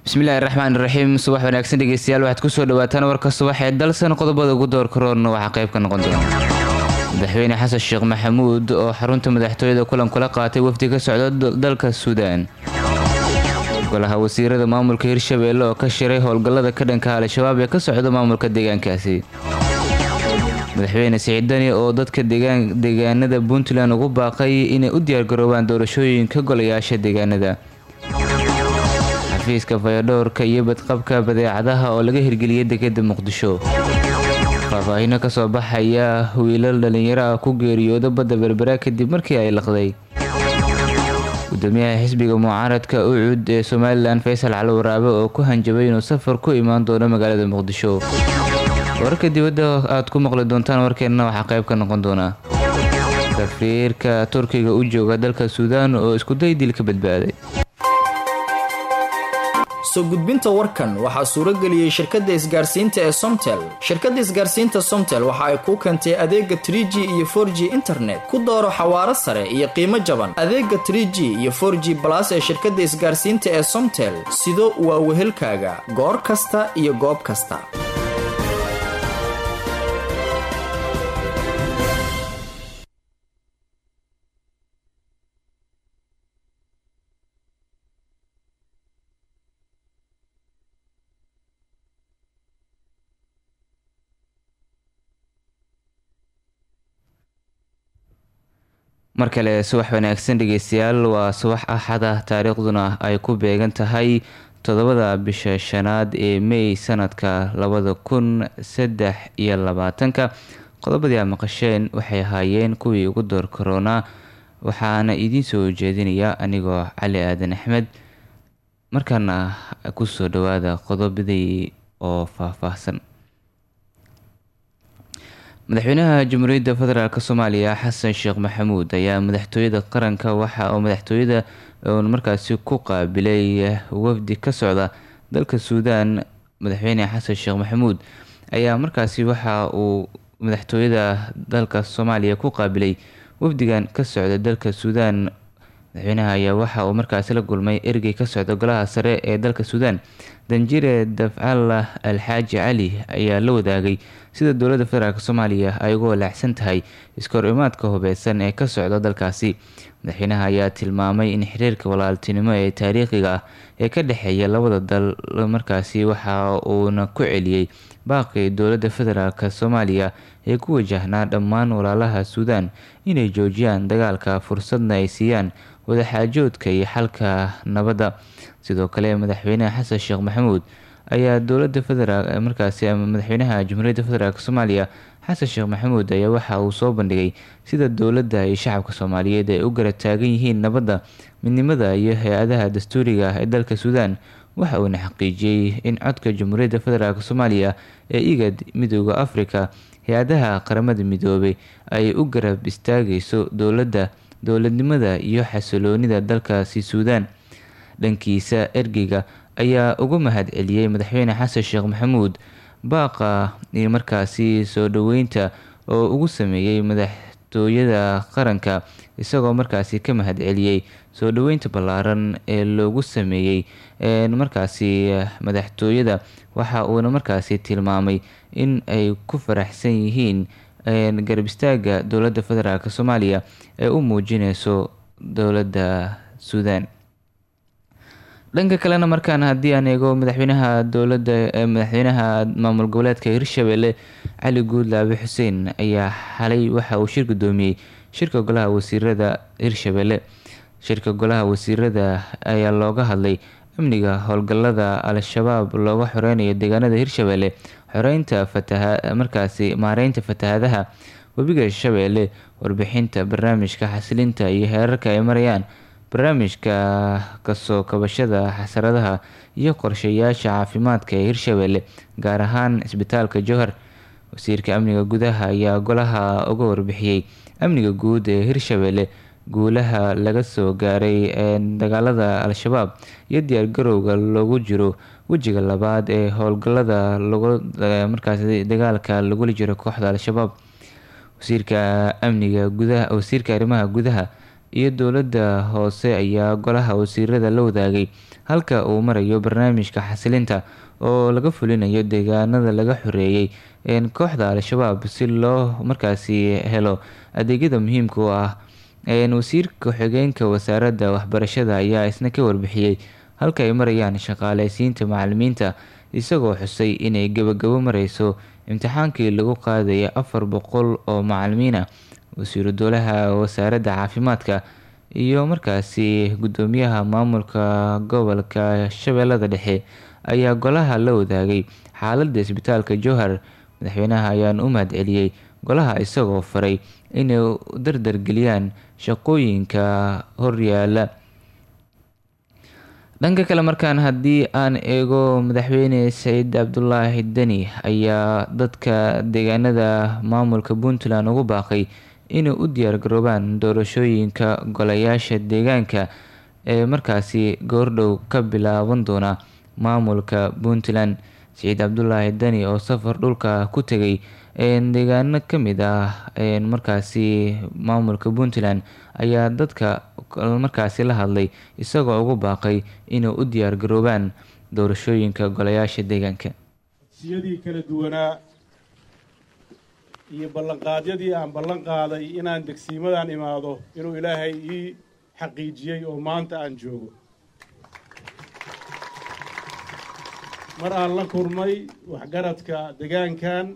bismillahi raxmaan iraxiim subax wanaagsan dhegeystayaal waxaad kusoo dhawaataan warka subax ee dalsan qodobada ugu door karoorna waxaa qayb ka noqon doona madaxweyne xasan sheekh maxamuud oo xarunta madaxtooyada kulan kula qaatay wafdi ka socda dalka suudaan golaha wasiirada maamulka hirshabeelle oo ka shiray howlgallada ka dhanka al-shabaab ee ka socda maamulka deegaankaasi madaxweyne siciid dani oo dadka deegaanada puntland ugu baaqay inay u diyaargaroobaan doorashooyinka golayaasha deegaanada xafiiska fayadhowrka iyo badqabka badeecadaha oo laga hirgeliyay degada muqdisho faahfaahino kasoo baxaya wiilal dhalinyaro ah ku geeriyooda badda berbera kadib markii ay laqday gudoomiyaha xisbiga mucaaradka ucud ee somalilan faysal cali waraabe oo ku hanjabay inuu safar ku imaan doono magaalada muqdisho wararka dibadda aad ku maqli doontaan warkeenna waxaa qayb ka noqon doona safiirka turkiga u jooga dalka suudaan oo iskuday dil ka badbaaday soo gudbinta warkan waxaa suurageliyey shirkadda isgaarsiinta ee somtel shirkadda isgaarsiinta somtel waxa ay kuu keentay adeega tr g iyo for g internet ku dooro xawaaro sare iyo qiimo jaban adeega tr g iyo for g balas ee shirkadda isgaarsiinta ee somtel sido waa wehelkaaga goor kasta iyo goob kasta mar kale subax wanaagsan dhegeystayaal waa subax axada taariikhduna ay ku beegan tahay toddobada bisha shanaad ee may sanadka labada kun saddex iyo labaatanka qodobadii aad maqasheen waxay ahaayeen kuwii ugu door karoonaa waxaana idiin soo jeedinaya anigoo cali aadan axmed markaana kusoo dhawaada qodobadii oo faahfaahsan madaxweynaha jamhuuriyadda federaalk soomaaliya xasan sheekh maxamuud ayaa madaxtooyada qaranka waxa uu madaxtooyada uun markaasi ku qaabilay wafdi ka socda dalka suudaan madaxweyne xasan sheekh maxamuud ayaa markaasi waxa uu madaxtooyada dalka soomaaliya ku qaabilay wafdigan ka socda dalka suudaan madaxweynaha ayaa waxa uu markaasi la kulmay ergey ka socda golaha sare ee dalka suudaan danjire dafcalla alxaaji cali ayaa la wadaagay sida dowladda federaalk soomaaliya ay uga walaacsan tahay iskahor imaadka hubeysan ee ka socda dalkaasi madaxweynaha ayaa tilmaamay in xiriirka walaaltinimo ee taariikhiga ah ee ka dhexeeya labada dal markaasi waxa uuna ku celiyey baaqii dowladda federaalk soomaaliya ee ku wajahnaa dhammaan walaalaha suudaan inay joojiyaan dagaalka fursadna ay siiyaan wadaxaajoodka iyo xalka nabadda sidoo kale madaxweynaha xasan sheekh maxamuud ayaa dowlada federaal markaasi madaxweynaha jamhuuriyadda federaalk soomaaliya xasan sheekh maxamuud ayaa waxa uu soo bandhigay sida dowladda iyo shacabka soomaaliyeed ay u garab taagan yihiin nabadda midnimada iyo hay-adaha dastuuriga ah ee dalka suudaan waxa uuna xaqiijiyey in codka jamhuuriyadda federaalk soomaaliya ee igad midooda afrika hay-adaha qaramada midoobay ay u garab istaagayso dowladda dowladnimada iyo xasiloonida dalkaasi suudaan dhankiisa ergeyga ayaa uga mahad celiyey madaxweyne xasan sheekh maxamuud baaqa iyo markaasi soo dhoweynta oo ugu sameeyey madaxtooyada qaranka isagoo markaasi ka mahad celiyey soo dhoweynta ballaaran ee loogu sameeyey markaasi madaxtooyada waxa uuna markaasi tilmaamay in ay ku faraxsan yihiin garab istaaga dowladda federaalk soomaaliya ee u muujineyso dowladda suudaan dhanka kalena markaan haddii aan eego madaxweynaha dowladda madaxweynaha maamul goboleedka hirshabelle cali guudlaabe xuseen ayaa xalay waxa uu shir gudoomiyey shirka golaha wasiirada hirshabelle shirka golaha wasiirada ayaa looga hadlay amniga howlgalada al-shabaab looga xoreynayo deegaanada hirshabelle xoreynta fataha markaasi maareynta fatahaadaha webiga shabeelle warbixinta barnaamijka xasilinta iyo heerarka ay marayaan barnaamijka kasoo kabashada xasaradaha iyo qorshayaasha caafimaadka ee hirshabelle gaar ahaan cisbitaalka jowhar wasiirka amniga gudaha ayaa golaha uga warbixiyey amniga guud ee hirshabelle guulaha laga soo gaaray ee dagaalada al-shabaab iyo diyaargarowga loogu jiro wejiga labaad ee howlgalada markaas dagaalka lagula jiro kooxda al-shabaab wasiirka amniga gudaha wasiirka arrimaha gudaha iyo dowladda hoose ayaa golaha wasiirada la wadaagay halka uu marayo barnaamijka xasilinta oo laga fulinayo deegaanada laga xoreeyey kooxda al-shabaab si loo markaasi helo adeegyada muhiimka u ah wasiirka ku-xigeenka wasaaradda waxbarashada ayaa isna ka warbixiyey halka ay marayaan shaqaaleysiinta macalimiinta isagoo xusay inay gebagabo mareyso imtixaankii lagu qaadaya afar boqol oo macalimiin ah wasiiru dowlaha wasaaradda caafimaadka iyo markaasi gudoomiyaha maamulka gobolka shabeellada dhexe ayaa golaha la wadaagay xaaladda isbitaalka jowhar madaxweynaha ayaana u mahad celiyey golaha isagoo faray inay dardargeliyaan shaqooyinka horyaala dhanka kale markaan haddii aan eego madaxweyne saciid cabdulaahi deni ayaa dadka deegaanada maamulka puntland ugu baaqay inay u diyaargaroobaan doorashooyinka golayaasha deegaanka ee markaasi goordhow ka bilaaban doona maamulka puntland saciid cabdulaahi deni oo safar dhulka ku tegay deegaano kamid ah markaasi maamulka puntland ayaa dadka markaasi la hadlay isagoo ugu baaqay inay u diyaargaroobaan doorashooyinka golayaasha deegaanka siyadii kala duwanaa iyo ballanqaadyadii aan ballan qaaday inaan degsiimadan imaado inuu ilaahay ii xaqiijiyey oo maanta aan joogo mar aan la kulmay waxgaradka degaankan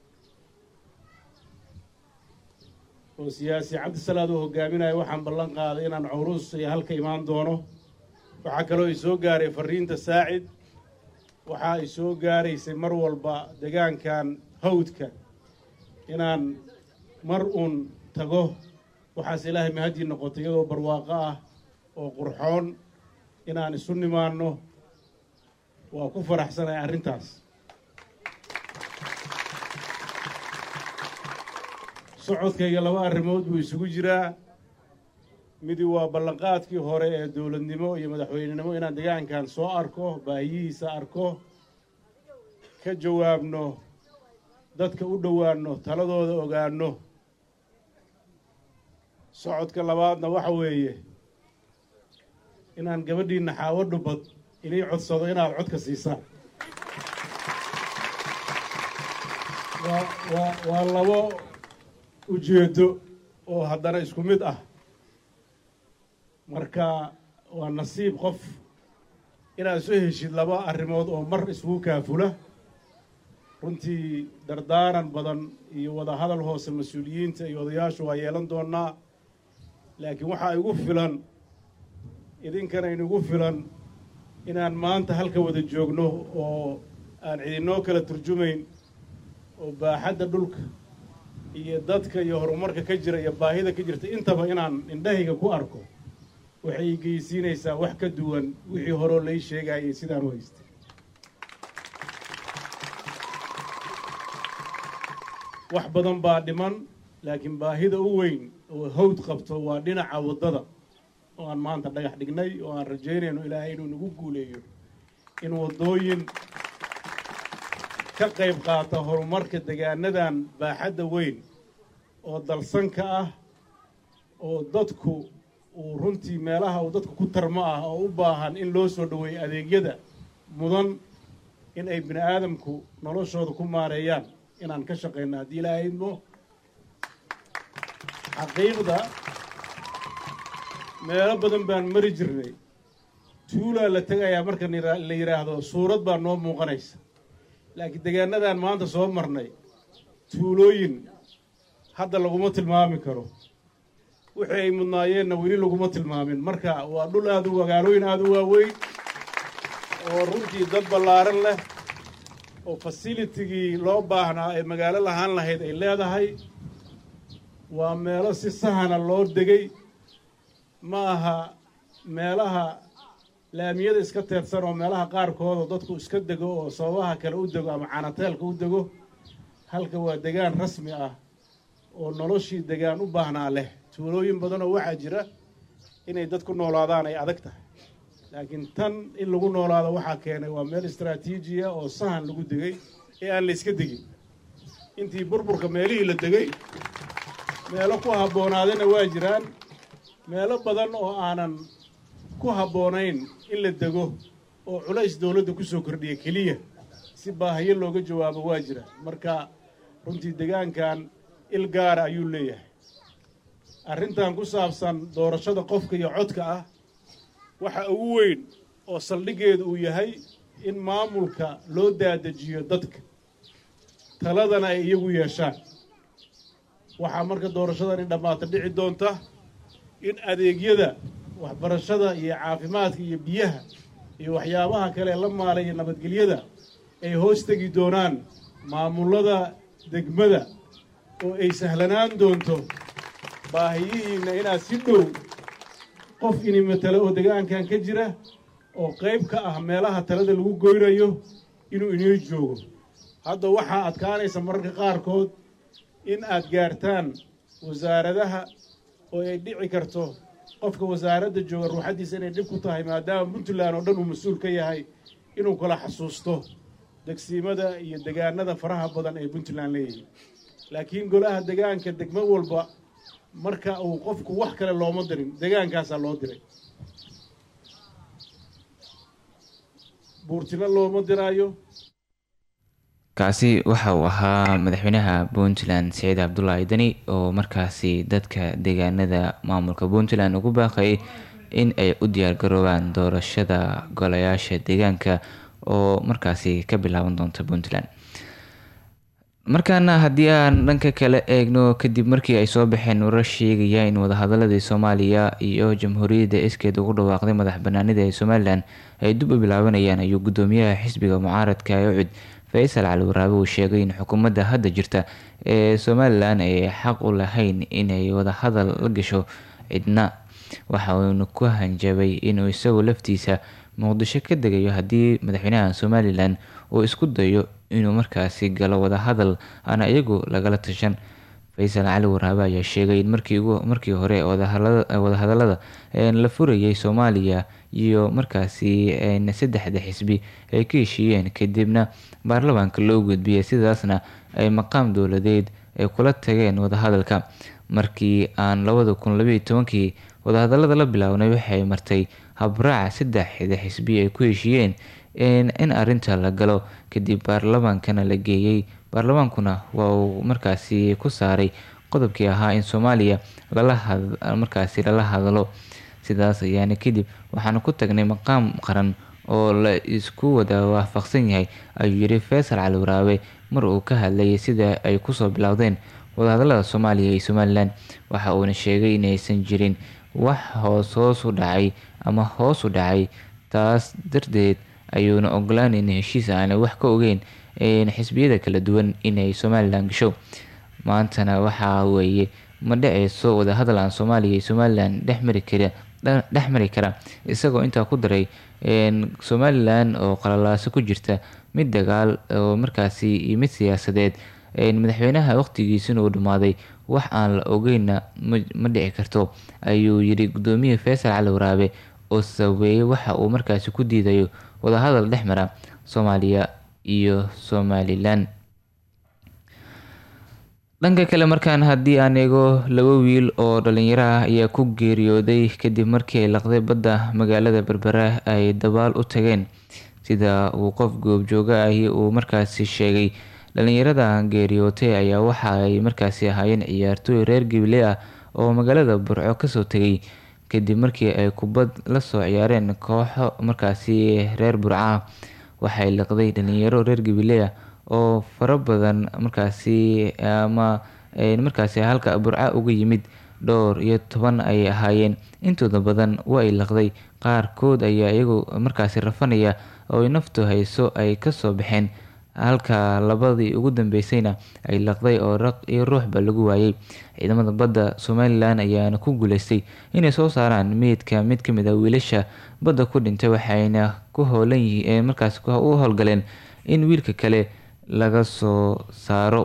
oo siyaasi cabdisalaad uu hogaaminaya waxaan ballan qaaday inaan cawruus iyo halka imaan doono waxaa kaloo i soo gaaray fariinta saacid waxaa i soo gaaraysay mar walba degaankan hawdka inaan mar uun tago waxaase ilaahay mahadii noqotay iyadoo barwaaqo ah oo qurxoon inaan isu nimaanno waa ku faraxsanahay arrintaas socodkayga laba arrimood buu isugu jiraa midi waa ballanqaadkii hore ee dowladnimo iyo madaxweynenimo inaan degaankan soo arko baahiyihiisa arko ka jawaabno dadka u dhowaanno taladooda ogaanno socodka labaadna waxa weeye inaan gabadhiinna xaawo dhubbad inay codsado inaad codka siisaan waa waa waa labo ujeeddo oo haddana isku mid ah marka waa nasiib qof inaad soo heshid laba arrimood oo mar isugu kaafula runtii dardaaran badan iyo wada hadal hoose mas-uuliyiinta iyo odayaashu waa yeelan doonaa laakiin waxaa igu filan idinkana inugu filan inaan maanta halka wada joogno oo aan cidinoo kala turjumayn oo baaxadda dhulka iyo dadka iyo horumarka ka jira iyo baahida ka jirta intaba inaan indhahayga ku arko waxay geysiinaysaa wax ka duwan wixii horeo lai sheegayay sidaan u haystay wax badan baa dhiman laakiin baahida u weyn oo hawd qabto waa dhinaca waddada oo aan maanta dhagax dhignay oo aan rajaynayno ilaahay inuu nagu guuleeyo in waddooyin ka qayb qaata horumarka degaanadan baaxadda weyn oo dalsanka ah oo dadku uu runtii meelaha uu dadku ku tarmo ah oo u baahan in loo soo dhoweeyo adeegyada mudan in ay bini aadamku noloshooda ku maareeyaan inaan ka shaqayno haddii ilaahay idmo xaqiiqda meelo badan baan mari jirnay tuulaa la tegayaa marka la yidhaahdo suurad baa noo muuqanaysa laakiin degaanadan maanta soo marnay tuulooyin hadda laguma tilmaami karo wixii ay mudnaayeenna weli laguma tilmaamin marka waa dhul aada u magaalooyin aada u waaweyn oo runtii dad ballaaran leh oo fasilitigii loo baahnaa ee magaalo lahaan lahayd ay leedahay waa meelo si sahana loo degay ma aha meelaha laamiyada iska teedsan oo meelaha qaarkoodoo dadku iska dego oo sababaha kale u dego ama canateelka u dego halka waa degaan rasmi ah oo noloshii degaan u baahnaa leh tuulooyin badanoo waxaa jira inay dad ku noolaadaan ay adag tahay laakiin tan in lagu noolaado waxaa keenay waa meel istraatiijiya oo sahan lagu degay ee aan la iska degin intii burburka meelihii la degay meelo ku habboonaadana waa jiraan meelo badan oo aanan ku habboonayn in la dego oo culays dowladda ku soo kordhiya keliya si baahiyo looga jawaabo waa jira marka runtii degaankan il gaara ayuu leeyahay arrintan ku saabsan doorashada qofka iyo codka ah waxa ugu weyn oo saldhiggeedu uu yahay in maamulka loo daadajiyo dadka taladana ay iyagu yeeshaan waxaa marka doorashadani dhammaata dhici doonta in adeegyada waxbarashada iyo caafimaadka iyo biyaha iyo waxyaabaha kale la maalaya nabadgelyada ay hoos tegi doonaan maamullada degmada oo ay sahlanaan doonto baahiyihiinna inaad si dhow qof ini matalo oo degaankan ka jira oo qayb ka ah meelaha talada lagu goynayo inuu inoo joogo hadda waxaa adkaanaysa mararka qaarkood in aad gaartaan wasaaradaha oo ay dhici karto qofka wasaaradda jooga ruuxaddiisa inay dhib ku tahay maadaama puntland oo dhan uu mas-uul ka yahay inuu kala xasuusto degsiimada iyo degaanada faraha badan ee puntland leeyihiin laakiin golaha degaanka degmo walba marka uu qofku wax kale looma dirin degaankaasaa loo diray buurtino looma diraayo kaasi waxa uu ahaa madaxweynaha puntland siciid cabdulaahi deni oo markaasi dadka deegaanada maamulka puntland ugu baaqayay in ay u diyaargaroobaan doorashada golayaasha deegaanka oo markaasi ka bilaaban doonta puntland markaana haddii aan dhanka kale eegno kadib markii ay soo baxeen warar sheegaya in wadahadaladii soomaaliya iyo jamhuuriyadda iskeed ugu dhawaaqday madax banaanida ee somalilan ay dib u bilaabanayaan ayuu gudoomiyaha xisbiga mucaaradka ee ucud faysal cali waraabe uu sheegay in xukuumadda hadda jirta ee somalilan ay xaq u lahayn inay wadahadal la gasho cidna waxa uuna ku hanjabay inuu isagu laftiisa muqdisho ka degayo haddii madaxweynaha somalilan uu isku dayo inuu markaasi galo wadahadal aan iyagu lagala tashan faysal cali waraabe ayaa sheegay in markii hore wadahadalada la furayay soomaaliya iyo markaasi saddexda xisbi ay ka heshiiyeen kadibna baarlamaanka loo gudbiyay sidaasna ay maqaam dowladeed ay kula tageen wadahadalka markii aan labada kun labaiyo tobankii wadahadalada la bilaabnay waxay martay habraaca saddexda xisbi ay ku heshiiyeen in arinta la galo kadib baarlamaankana la geeyey baarlamaankuna waa uu markaasi ku saaray qodobkii ahaa in soomaaliya markaasi lala hadlo sidaas ayaana kadib waxaana ku tagnay maqaam qaran oo la isku wada waafaqsan yahay ayuu yiri faysal cali waraabe mar uu ka hadlayay sida ay kusoo bilowdeen wadahadalada soomaaliya iyo somalilan waxa uuna sheegay inaysan jirin wax hoos hoos u dhacay ama hoos u dhacay taas darteed ayuuna ogolaan in heshiis aanay wax ka ogeyn xisbiyada kala duwan inay somalilan gasho maantana waxaa weeye ma dhaceyso wadahadal aan soomaaliya iyo somalilan dhexmari kara dhex mari kara isagoo intaa ku daray somalilan oo qalalaaso ku jirta mid dagaal oo markaasi iyo mid siyaasadeed madaxweynaha waqtigiisina uu dhammaaday wax aan la ogeyna ma dhici karto ayuu yiri gudoomiye faysal cali waraabe oo sabeeyey waxa uu markaasi ku diidayo wadahadal dhex mara soomaaliya iyo somalilan dhanka kale markaan haddii aan eego laba wiil oo dhalinyaro ah ayaa ku geeriyooday kadib markii ay laqday badda magaalada berbera ay dabaal u tageen sida uu qof goobjooga ahi uu markaasi sheegay dhalinyarada geeriyootay ayaa waxa ay markaasi ahaayeen ciyaartooy reer gabiley ah oo magaalada burco kasoo tegay kadib markii ay kubad lasoo ciyaareen kooxo markaasi reer burca waxay liqday dhalinyaro reer gabiley ah oo fara badan markaasi ama markaasi halka burca uga yimid dhowr iyo toban ay ahaayeen intooda badan waa ay laqday qaarkood ayaa iyagu markaasi rafanaya oo naftu hayso ay kasoo baxeen halka labadii ugu dambeysayna ay laqday oo raq iyo ruuxba lagu waayay ciidamada badda somalilan ayaana ku guuleystay inay soo saaraan meydka mid kamid a wiilasha badda ku dhintay waxayna ku hoolan yihiin markaas u howlgaleen in wiilka kale laga soo saaro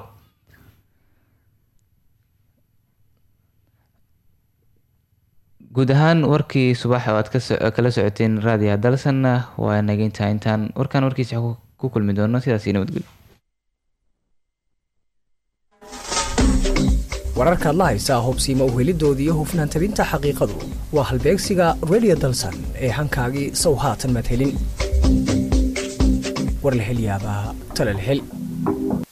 guud ahaan warkii subax oo aad kala socoteen raadiyaha dalsanna waa nageyntaa intaan warkaan warkiisa ku kulmi doono sidaas nabadgelyo wararkaad la haysaa hubsiima uhelidooda iyo hufnaan tabinta xaqiiqadu waa halbeegsiga radio dalsan ee hankaagii sow haatan madhelin war la hel yaabaa tala la hel